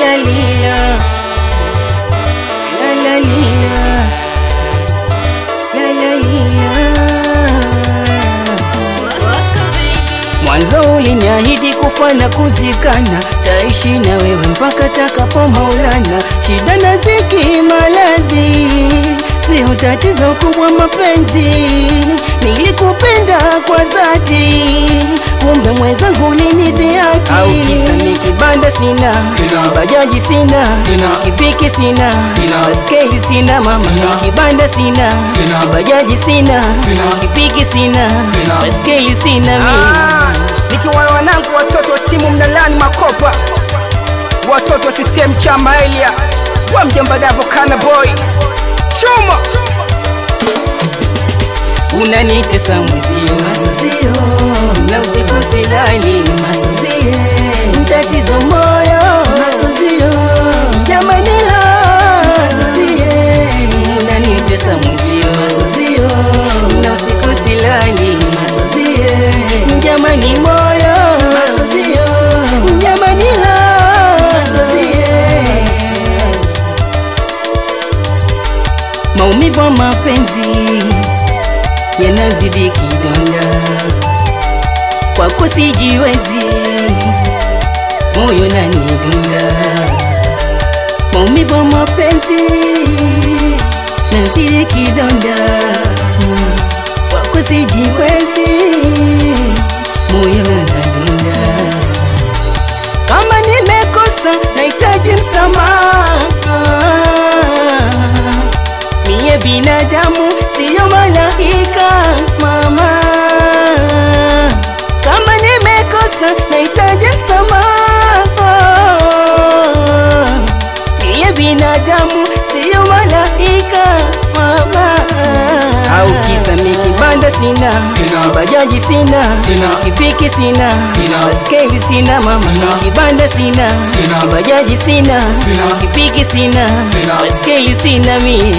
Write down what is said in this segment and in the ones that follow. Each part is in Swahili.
la lila la la lila la la lila Mwanzo uliniahidi kufa na kuzikana, taishi na wewe mpaka takapo Maulana. Shida na ziki, maradhi sio tatizo kubwa, mapenzi nilikupenda kwa dhati, kumbe mwenzangu ulinidhihaki. Au kisa ni kibanda sina, Sina. bajaji sina, Sina. kipiki sina, Sina. baskeli sina, mama Sina. kibanda sina, Sina. bajaji sina, Sina. kipiki sina, Sina. baskeli sina mimi. Ah, nikiwa na wanangu watoto wa timu mnalani makopa watoto wa CCM chama Elia wa mjomba Davo kana boy chuma unanitesa mwezio masazio na usiku silali masazio mtatizo moyo masazio jamani la masazio unanitesa mwezio masazio na usiku silali masazio jamani moyo masazio jamani la masazio maumivu ya mapenzi yanazidi kidonda, kwako sijiwezi, moyo nanidunda, maumivu ya mapenzi nazidi kidonda, kwako sijiwezi, moyo nanidunda kama nimekosa nahitaji msamaha. Mie binadamu siyo malaika mama, kama nimekosa nahitaji msamaha. Mie binadamu siyo malaika mama, au kisa mi kibanda sina, Sina. bajaji sina, Sina. kipiki sina, Sina. baskeli sina mama, Sina. kibanda sina, Sina. bajaji sina, Sina. kipiki sina, Sina. baskeli sina mie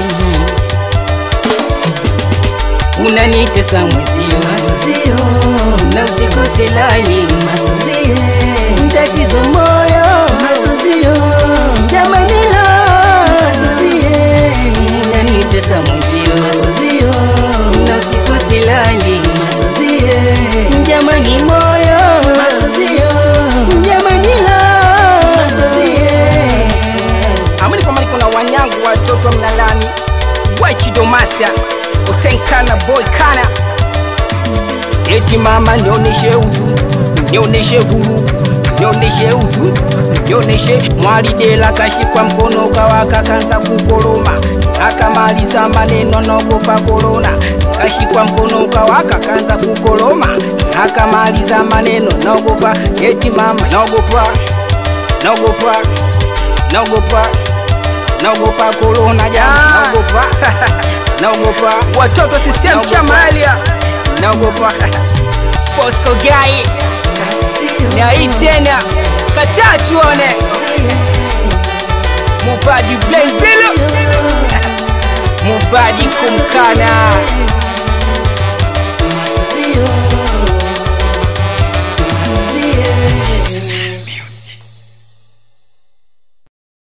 unanitesa mwezio masazio na usiku silali masazio mtatizo moyo masazio jamani la masazio unanitesa mwezio masazio na usiku silali masazio jamani moyo masazio jamani la masazio amini kwamba niko na wanyangu watoto wa mnalani wachido master Hussein kana boy kana eti mama nioneshe utu nioneshe vuru nioneshe utu nioneshe mwalidela kashikwa mkono kawaka kanza kukoroma akamaliza maneno nogopa korona kashikwa mkono kawaka kanza kukoroma akamaliza maneno nogopa eti mama nogopa nogopa naogopa naogopa korona jana naogopa naogopa watoto CCM chama Elia naogopa Bosco Gai na hii tena kataa tuone Mubadi Blenzilo Mubadi kumkana Masazio